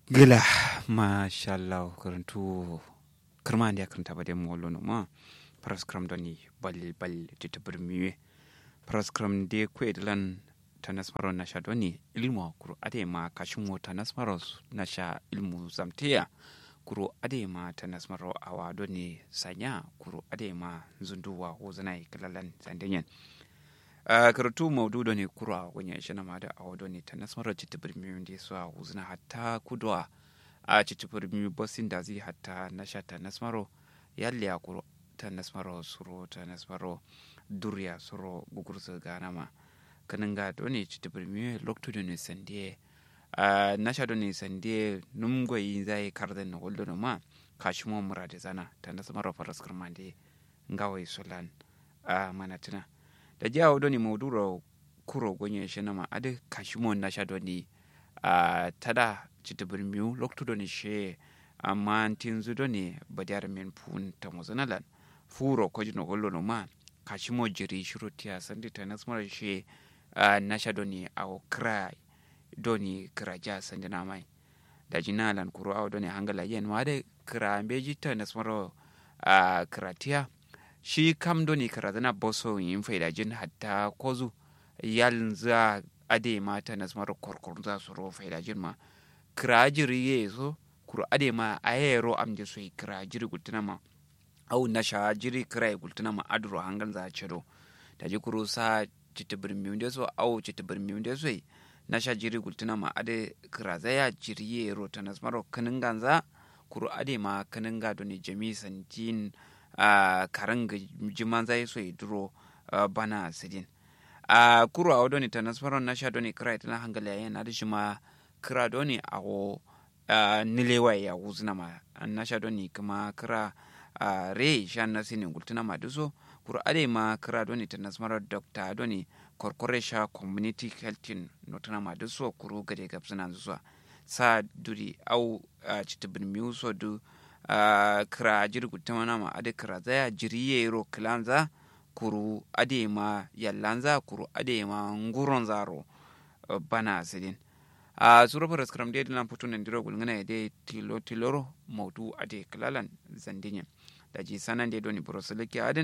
gila mashallah karantu kirma da karanta ba da mu wallo no ma paraskram doni bal bal tita birmiwe paraskram de kwedlan tanasmaro na sha doni ilmu kuro ade ma kashin mo tanasmaro na sha ilmu zamtiya kuro ade ma tanasmaro awa doni sanya kuro ade ma zunduwa hozanai kalalan zandenyen Uh, karatu maudu ne kura wanya shi na mada a wado ne ta nasarar citibir miyu da su a huzuna hatta kudwa a citibir miyu bosin da zai hatta na sha ta nasmaro yalle ya kuro ta nasmaro suro ta nasmaro duriya suro gugursu gana ma kanin ga doni citibir miyu loktu da ne sande uh, na sha doni sande numgoyi zai kardan na hulɗu ma kashimo murade zana ta nasmaro faraskar mande ngawai sulan a uh, manatina da jawo doni mauduro kuro gonye shi nama ade kashimo na sha doni a tada chitibir miu loktu doni she amma tinzu doni badiyar min pun ta muzanalan furo ko jino gollo no ma kashimo jiri shiro tiya sandi ta nasmara she na sha doni awo kra doni kra ja sandi na mai da jinalan kuro awo doni hangala yen ma ade kra beji ta nasmara kra tiya shi kam doni karazana boso yin faida jin hatta kozu yal za ade mata na smar korkor za su ro faida jin ma kirajiri ye so kuro ade ma ayero am je so kirajiri gultuna ma au na sha jiri kirai gultuna ma adro hangan za ciro da ji kuro sa citibir miunde so au citibir miunde so na sha jiri gultuna ma ade kirazaya jiri ye ro ta na smar kanin ganza kuro ade ma kanin ga doni jami santin Uh, karanga jiman zai so duro uh, bana sidin a uh, kuro a wadoni ta nasfaron na sha doni kira ita hangala yayin na dishi ma kira doni a wo nilewa ya wuzna ma na sha doni kuma kira re sha na sinin gultuna ma duso kuro ade ma kira doni ta nasfaron dr doni korkore sha community health notuna ma duso kuro gade gabsuna zuwa sa duri au citibin miyu so du Uh, kira jirgu tamana ma ade kira zaya jiriye ro kilanza kuru ade ma yallanza kuru ade ma nguron zaro uh, bana sidin a uh, sura fara skram de dinan putu nan diro gulngana de tilo tiloro maudu ade kilalan zandinye da ji sanan de doni brosoliki adin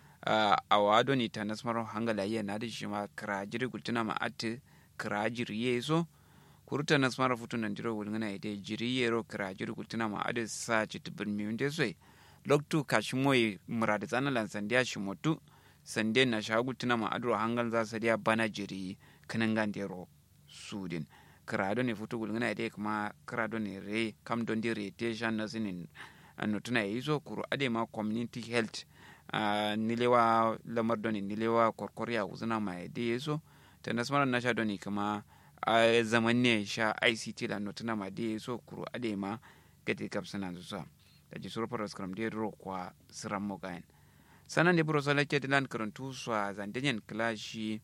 a wa doni tanasmaro hangala ye na de shima kira jirgu tana ma ate kira jiriye so kuruta na smara futu nan diro wulngana ide jiri yero kira jiri kultina ma ade sa chiti bin mi unde soi loktu kashimoy murade zana lan sandiya shimotu sande na shagu tina ma adro hangal za sadiya bana jiri kanan dero sudin kira do ne futu wulngana ide kuma kira do ne re kam don di re te shan na sinin anno tuna yizo kuru ade ma community health uh, nilewa lamar doni nilewa korkoriya wuzuna ma ide yeso ta nasmara na sha doni kuma a zaman ne sha ict la notuna ma de so kuro ade ma gati kap sana zuwa da ji suru paras kram de ro kwa siram mo gain sanan de bro sala ke dilan karantu so a zandenyen klashi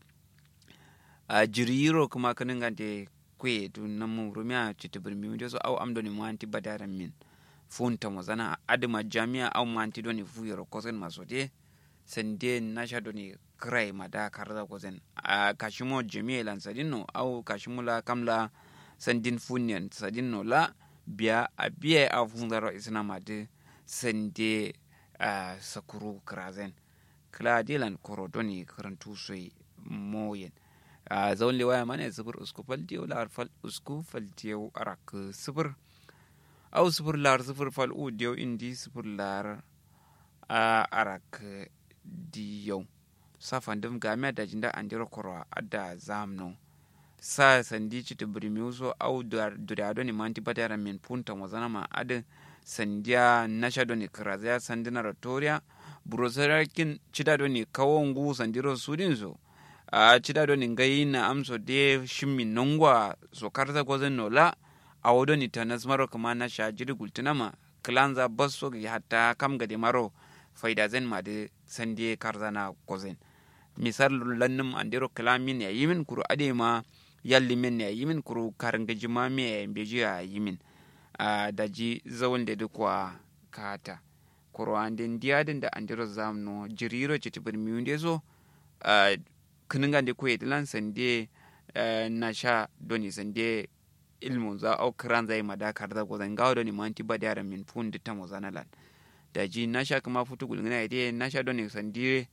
a jiriro kuma kanin ga de kwe tu na mu rumya chitibir mi de so au amdo ni mo anti badaran min funta mo zana adima jami'a au mo anti doni fuyero kosen masote sende nasha doni krai mada karza kozen a kashimo jami'a lan sadinno au kashimo la kamla sandin funyan sadinno la biya a biya a funzaro isna made sende a sakuru krazen kla dilan koro doni karantu soi moyen a zaun liwaya mana sifir usku fal diyo lar fal usku fal diyo arak sifir au sifir lar sifir fal u diyo indi sifir lar a arak diyau safan dum game da jinda andiro koro adda zamno sa sandi ci tibiri miuso au durado ni manti batara min punta wazana ma ade sandiya nasha doni krazaya sandina ratoria burosarakin cida doni kawongu sandiro sudin so a cida doni ngai na amso de shimmi nongwa so karza gozen no la awo doni tanas maro kuma nasha jiri gultinama klanza basso hatta kam gade maro faida zen ma de sandi karzana gozen misal lannum andiro kalamin ya yimin kuru ade ma yalli min ya yimin kuru karanga jima me ya beji ya yimin a daji zawon da dukwa kata kuru andin diyadin da andiro zamno jiriro chitibir miunde so kininga de kuye dilan sande na sha doni sande ilmu za au kiran zai madakar da gozan gawo da ni manti ba da min fun da ta mozana lan da ji na sha kuma futu gulgina ide na sha don ne sandire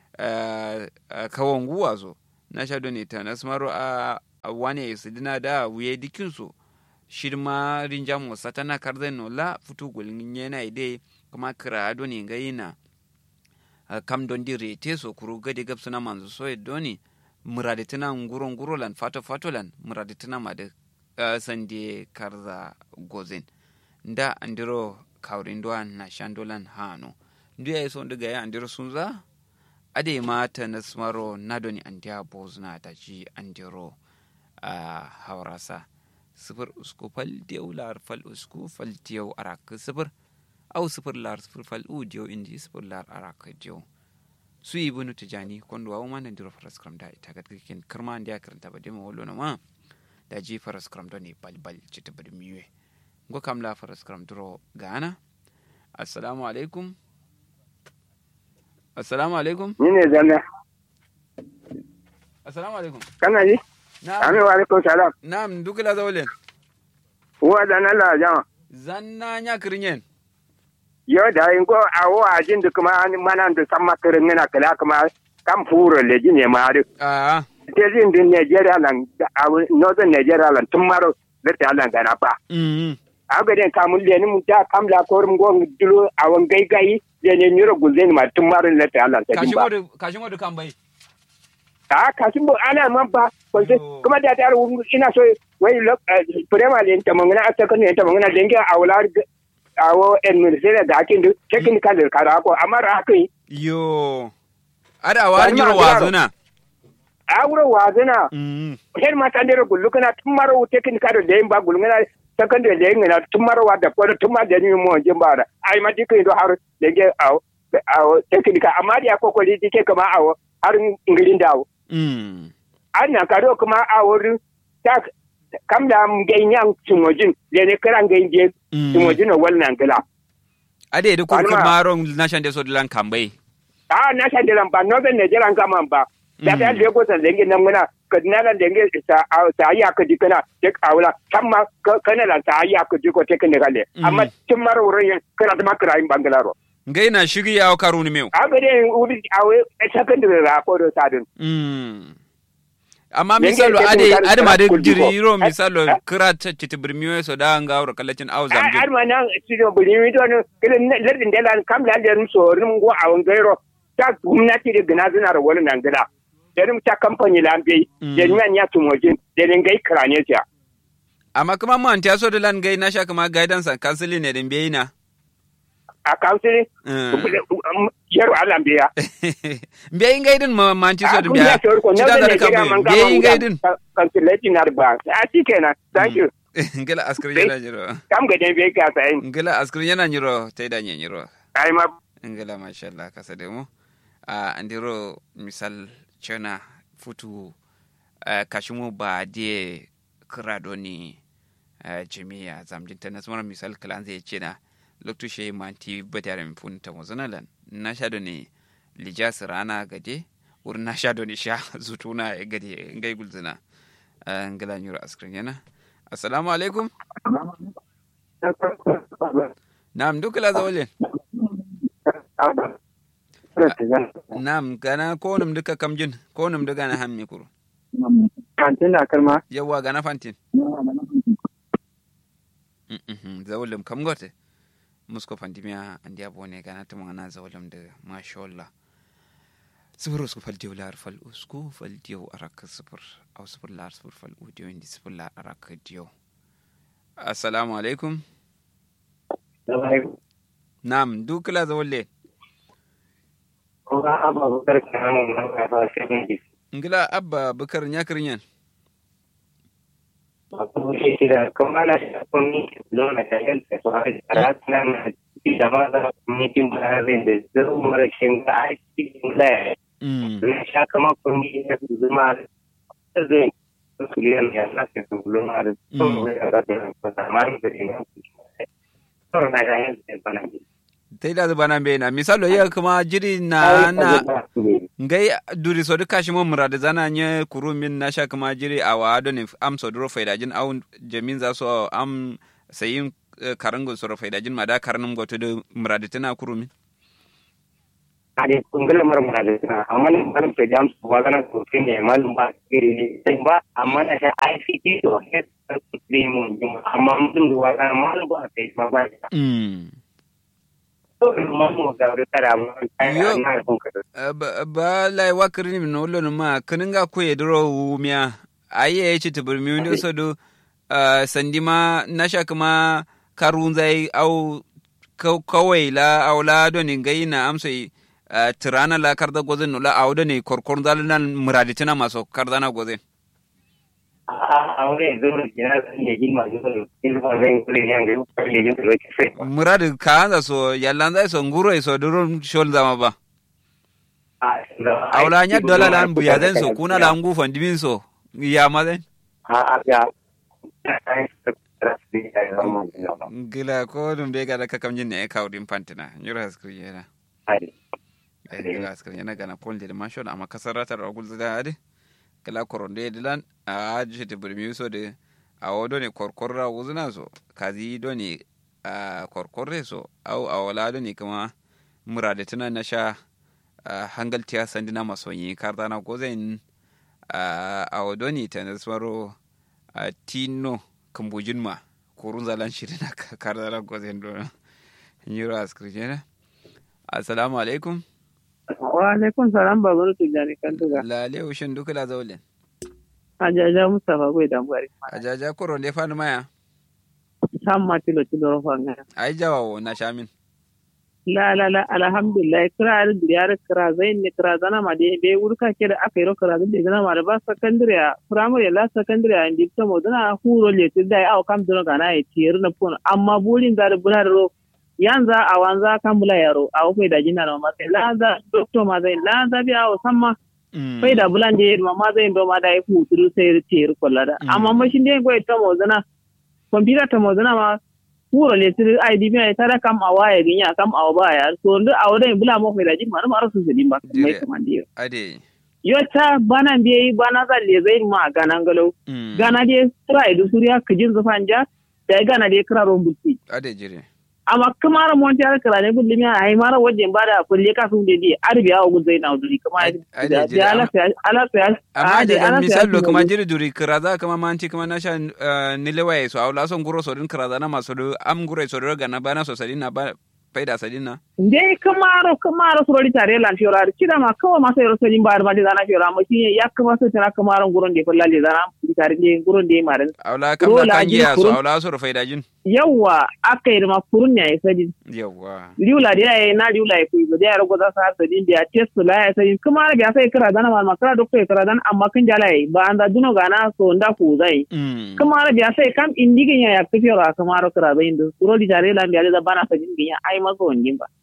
kawon guwa zo na sha don ne ta nasmaro a wane su dina da wuye dikin su shirma rinjam wasa tana karzai no la futu gulgin yana ide kuma kira don ne ga yana kam don di rete so kuru gadi gab suna manzo so doni muraditina nguro nguro lan fato fato lan muraditina ma da uh, sande karza gozen nda andiro kawrin doan na shandolan hano ndu ya so ndiga ya andiro sunza ade mata na smaro nadoni andiya bozna ta ji andiro uh, haurasa sifir usku fal diyau lar fal usku fal diyau arak sifir au sifir lar sifir fal u diyau indi sifir lar arak diyau su yi bunu tijani kondo wa mana ndiro faras kram da ita ga kikin kirma ndiya karanta ba demo wolo na ma da ji faras kram do ne bal bal cita bari miwe ngo kam la faras kram duro gana assalamu alaikum assalamu alaikum ni ne zanna assalamu alaikum kana ji na'am amin wa alaikum salam na'am dukula zawlen wa da na la jama zanna nya kirinyen yo da in ko awo ajin da kuma an manan da san makarin na kala kuma kam furo le ji ne ma da a te jin din Nigeria lan awo northern Nigeria lan tun maro da ta lan gana ba mm aga den kamun le ni mu ta kam la ko rum gon dulo awon gai gai le ne nyuro guzen ma tun maro le ta lan ta kashi ba modu kashi modu kan bai a kasin bo ana man ba ko sai Yo. kuma da ta ina so wai lo prema le ta mangana ata kan ta mangana denge awla awo en ministere da kin duk technical kara ko amma ra kai yo ada wa Bari ma nyiro garo. wazuna a wuro wazina mm hen ma tandere gullu kana tumaro technical da yin ba gullu kana secondary da yin na tumaro wa da ko tumma da ni mo jimbara ai ma dikai do har denge awo awo technical amma da ko ko dike kama awo har ngirin dawo mm ana karo kuma a wurin ta kam da ganyan tumojin da ne karan ganje Mm. tumojin na wannan gila ade da kurkur Palma. maron na shande so dilan kan bai a na san da ba no ben ne jiran kama ba da ta Mm. da ko san dangi nan muna kadina nan dangi ta ta ya ka dikana tek awla tamma kana la ta ya ka diko technical Mm. amma tun mara wurin kana da makara in bangalaro ngai na shiri ya karuni meu a ga dai uri awe secondary ra ko do sadin mm amma Nenge misalo ke ade tun kar- ade ma de kar kuldi ko. diriro Eh, misalo eh. kira ta citi birmiyo so da nga wuro kallacin au har zamge ma nan studio buri mi don kirin lardin da lan kam la da so rim go a wan gairo ta gwamnati da gina zina da wani nan gida da rim ta kamfani lambe Mm. da ni ya tumojin da ni gai krane ta amma kuma man ta so da lan gai na sha kuma guidance and counseling ne din bai na a kawsiri yaro Allah biya bai ngai din ma man ti so da kun ya biya shawar ko ci na da da da ne kan gida man bai kama ngai din kansilati na ba a shi kenan thank you ngala askar yana jiro kam ga dai bai ka sai ngala askar yana jiro tai da nyiro ai ma ngala masha Allah kasa da mu a andiro misal chana futu uh, kashimu ba de krado ni uh, jami'a zamjin ta nasmar misal kalan zai ce na loktu she manti batare mi fun ta mozanalan na sha do ne lijas rana gade wurin na sha do ne sha zutuna ya gade ngai gulzina uh, ngala nyuro askrin yana assalamu alaikum na'am dukala zawale Nam gana konum duka kamjin konum duka na hammi kuru. kantin da kalma Yawwa gana fantin. Mhm, Zawulum kam gote. Musko fantimiya andi abone gana tuma gana zawulum da mashallah. Sifir usku fal diyo lar fal usku fal diyo araka sifir. Au sifir lar sifir fal u diyo indi sifir lar araka diyo. Assalamu alaikum. Nam dukala zawulle. Ngila abba bukar nyakirnyan. Mm. Tai da zubana bai na misalo ya kuma jiri na na ngai duri so duka shi mo murade zana nye kuru min na sha kuma jiri a wa do ne am so duro faida jin awun jamin za so am sayin karango so faida jin ma da karanum go to do murade tana kuru min ade kungala mara mara da suna amma nan ban ta jam su wa kana ko kin ne malum ba iri ne sai ba amma na sha ICT to head premium amma mun duwa kana malum ba sai ma ba mm to mamu ga da tara mu Yo. na kun ka Uh, ba ba lai wakiri ni no lo ma kaninga ko ye dro wumia aye ci tubur mi ndo so do uh, sandima nasha kuma karunzai au ka- kawai la au la do ni ngai na amsai uh, tirana la karda gozen no la au do ni korkor dal nan muraditina maso karda na gozen a aure zuru kina ne jin ma zuru in ba zan kule ne ga ko ne jin ko sai muradi ka anza so yallanza so nguro so duro shol zama ba au la nya dola lan buya den so kuna la ngu fandimin so ya ma den a a ya gila ko dum de gada kakam jinne e kawɗin pantina ñura haskri yena e gila haskri yena gana polde de machon amma kasarata ɗo gulzada ade kala koronde de lan a jete buri mi de a wodo ne korkorra wuzuna so kazi do ne a korkorre so au a wala do ne kuma murade tana na sha a hangal tiya sandina masonyi kardana gozen a wodo ne ta nasmaro a tino kambujin ma kurun zalan shirin na kardana gozen do nyiro askri jena assalamu alaikum wa alaikum salam babaru tijjani kan tuga lale ushin dukula zaulen ajaja mustapha gwai dambari ajaja koronde fanu maya sam ma tilo tilo ro fanga ai jawawo na shamin la la la alhamdulillah kira ar diyar kira zain ne kira zana ma de be wurka ke da aka yi ro kira zan de zana ma da ba secondary a primary la secondary a indi to mo dana huro le ti dai au kam dino gana e tiyar na pun amma bulin da bunar ro yanza a wanza kan bula yaro a wofai da jina na ma sai la za doctor ma zai la za bi a samma fai da bulan je ma ma zai ndo ma da yi huturu sai tiyar kollada amma mashin de go to mo dana computer to mo dana ma puro le sir ID mi ay tara kam awa ya ginya kam awa ba ya so ndu awa da bula mo fe da jin mar mar su sidin ba mai kamandi yo ade yo ta bana biye bana za le zai ma ganan galo gana de sura idu suriya kijin zufanja da gana de kira rombuti ade jire amma kamar mon ta kira ne gulli mi ay mara wajen ba da kulle ka sun de di arbi awa guzai na duri kuma da ala ala amma da misalo kuma jiri duri kiraza kama manti kama nasha nilewaye so awla son guro so din kiraza na maso do am guro so do gana bana so sadina ba faida sadina dai kamaro kamaro so ri tare lan fiora kida ma kawa ma sai roso jin bar ma de zana fiora ma shi ya kama so tana kamaro guron de kolla de zana tare de guron de mare awla kam da kangiya so awla so faida jin yawa akai da ma kurun ya sadin yawa liula da ya na liula ya kuyi da ya rago za su har sadin da test la ya sadin kuma ga sai kira dana ma makara doktor kira dan amma kan jala yi ba an da duno gana so nda ku zai kuma ga sai kam indigin ya ya fiora kamaro kira zai inda suro di tare lan da bana sadin ginya ai maso wangin ba.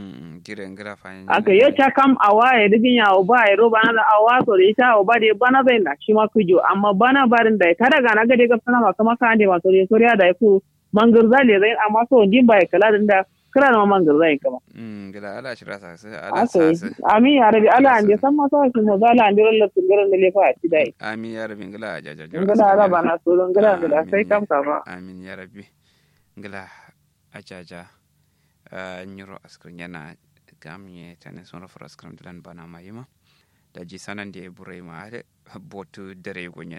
Aka yi ta kam a waye digin ya ba ya roba na a waso da ita a ba da bana zai na shi ma kujo amma bana barin da ta daga na gade ga sana masu maka ande masu da soriya da ya ku mangar zai zai amma so wangin ba ya kala da kira da mangar zai kama. Gila ala shira sa su ala sa su. Amin ya rabi ala ande san ma sa shi mo zala ande rolla tungaran da lefa a ci dai. Amin ya rabi gila jaja. Gila ala bana so don gila gila sai kam ka ba. Amin ya rabi. Gila ajaja. nyiro askrin yana gamye tane sono for askrin dilan bana mayima da ji sanan da burai ma ade botu dare gonyen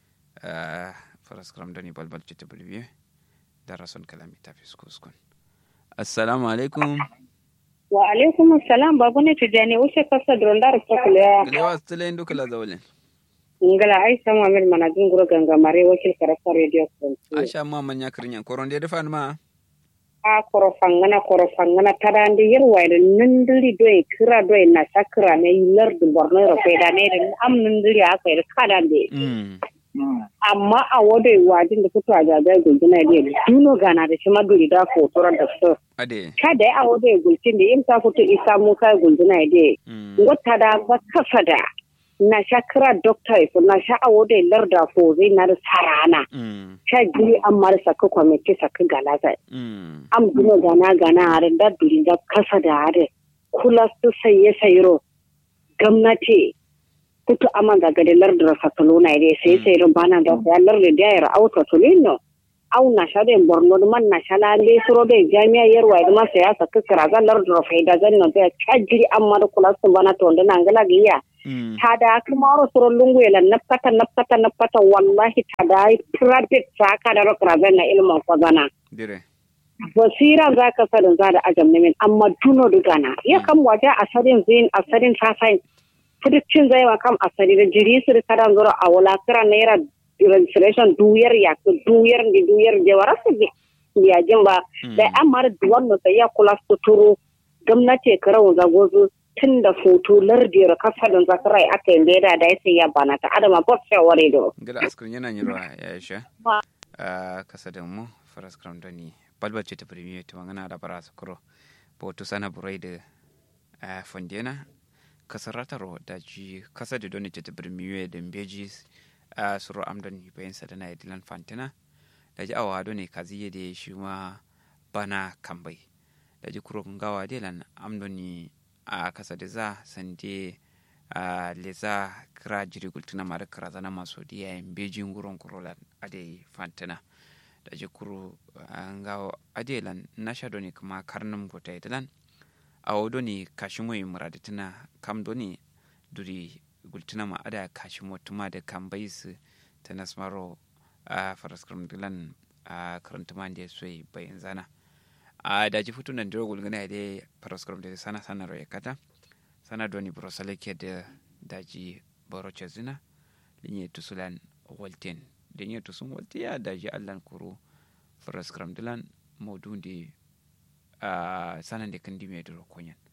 for askrin dani balbal cita bulbiye da rason kalami ta fiskuskun assalamu alaikum wa alaikum assalam babu ne tijani wuce kasa drondar kwakulewa lewa stile ndu kala zawlen ngala aisha muhammad manajin guro gangamare wakil karasa radio aisha muhammad nyakrinya koronde defan ma a koro fangana koro fangana tadande yerwayde nandiri doye kira doye na sakira ne lardu borno ro feda ne da am nandiri aka yi kadande amma a wado wajin da fito a jajar gulgina ne duno gana da shi maguri da fotoran da su ade kada a wado gulcin da in ta fito isa musa gulgina ne wata da ba kasa da na sha kira dokta ifo na sha awo da larda fo zai na da sarana sha giri an mara saka kwamiti saka galaza am gino gana gana harin da duri da kasa da harin kula su saye sayiro gwamnati kutu aman ga gade lardura fatuluna ide sai sai rubana da ya lardu da ya auto tulino au na shade borno man na shala le suro da jami'a yarwa da masa ya saka kira ga lardura faida zanno da kajiri amma da kula sun bana to da nan gala giya tada kuma suro lungu yala napkata napkata napkata wallahi tada private saka da rokra na ilmin kwazana dire basira za ka sanin za da ajam nemin amma tuno dugana ya kam waje asarin zin asarin sasain fudicin zai ma kam asari da jiri su da kadan zura a wala kira naira registration duyar ya ku duyar di duyar je wara su ya jin ba da amma da duwan no sai ya kula su turu gwamnati karau zagozu tun da foto lardiyar kasadin zakarai aka yi leda da ya sai ya bana ta adama bot sai ware do gila askrin yana nyirwa ya isha kasadin mu faras kram doni balbace ta premier ta magana da bara su kuro boto sana burai da fondena kasarataro da ji kasa da doni ta premier da mbeji a suro amdon bayan sa da na idilan fantina da ji awa doni kaziye da shi ma bana kambai da ji kuro gawa delan amdoni a kasa da za sande a leza kira jiri gultuna mara kira zana masu diya mbeji nguron kurola a da fantina da jikuru nga adelan nasha doni kuma karnum gota italan awo doni kashimo muradatina kam doni duri gultina ma ada kashimo tuma da kam bais ta nasmaro a faraskram dilan a karantuma da soyi bayan zana a da ji fitu nan diro gulgana da faraskram da sana sana roye kata sana doni brosale ke da daji boroche zina linye tusulan walten denye to sun wata ya daji allan kuro faras kram dilan maudu de a sanan da kan dime da rokonyan